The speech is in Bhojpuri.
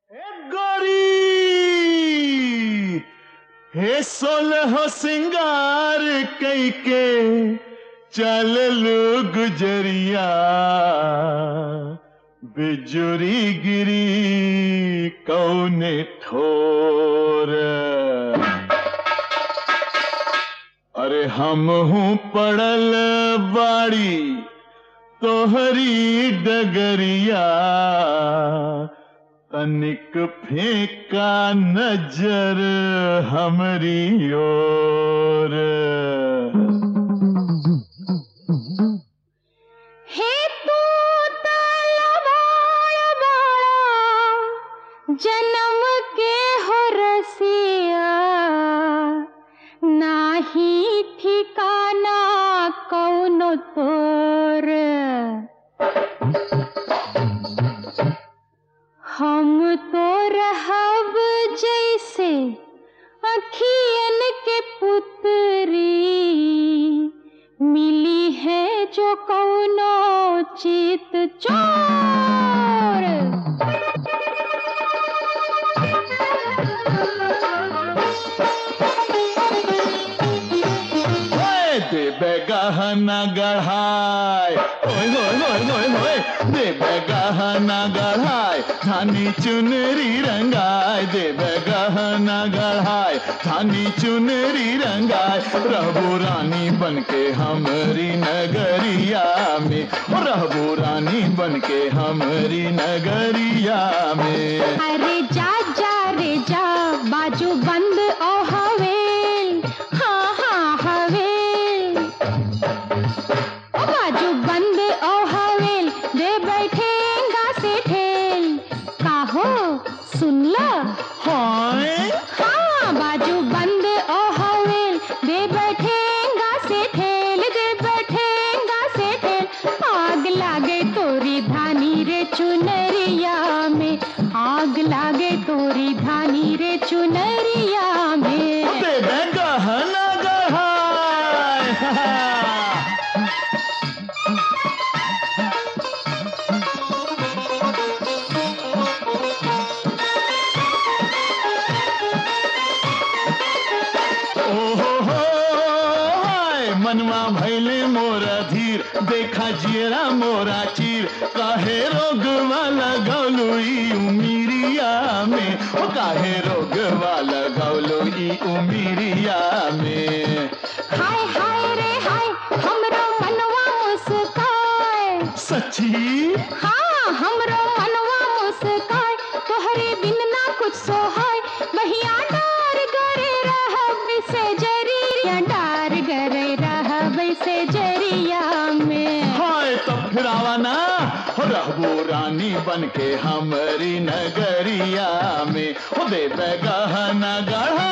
गोरी हे सोलह सिंगार कई के चल लो गुजरिया बिजुरी गिरी कौने ठोर अरे हम हूँ पड़ल बाड़ी तोहरी डगरिया तनिक फेंका नजर हमरी ओर हे तू तलवार बाड़ा जन्म के हो रसिया नाही ठिकाना कौनो तोर हम तो रहब जैसे अखियन के पुतरी मिली है जो कौनो चित चोर ओए देबे गहना गढ़ाय ओए होए होए होए होए देबे गहना गढ़ाय धानी चुनरी रंगाय देबे गहना गढ़ाय धानी चुनरी रंगाय रहबो रानी बनके हमरी नगरिया में ओ रहबो रानी बनके हमरी नगरिया में अरे जा जा रे जा बाजू बंद ओ हवेल हाँ हाँ हवेल ओ बाजू बंद ओ हवेल दे बैठेगा से ठेल काहो सुन लो हाय हाँ बाजू बंद ओ हवेल दे बैठेगा से ठेल दे बैठेगा से ठेल आग लागे तोरी धानी रे चुनरिया में आग लागे तोरी धानी रे चुनरिया में देबे गहना गढ़ाय ओहो हो हाय मनवा भैले मोरा धीर देखा जियरा मोरा चीर काहे रोग वाला गौलू ई उमीरिया में ओ काहे रोग वाला गौलू ई उमीरिया में हाय हाय रे हाय हमरो मनवा मुस्काए सच्ची हाँ हमरो मनवा मुस्काए तोहरे बिन ना कुछ सोहाय बहिया डार गरे रहब से जरिया डार गरे रहब से जरिया में हाय तब फिर आवा ना हो रहबो रानी बन के हमरी नगरिया में हो दे गहना गढ़ा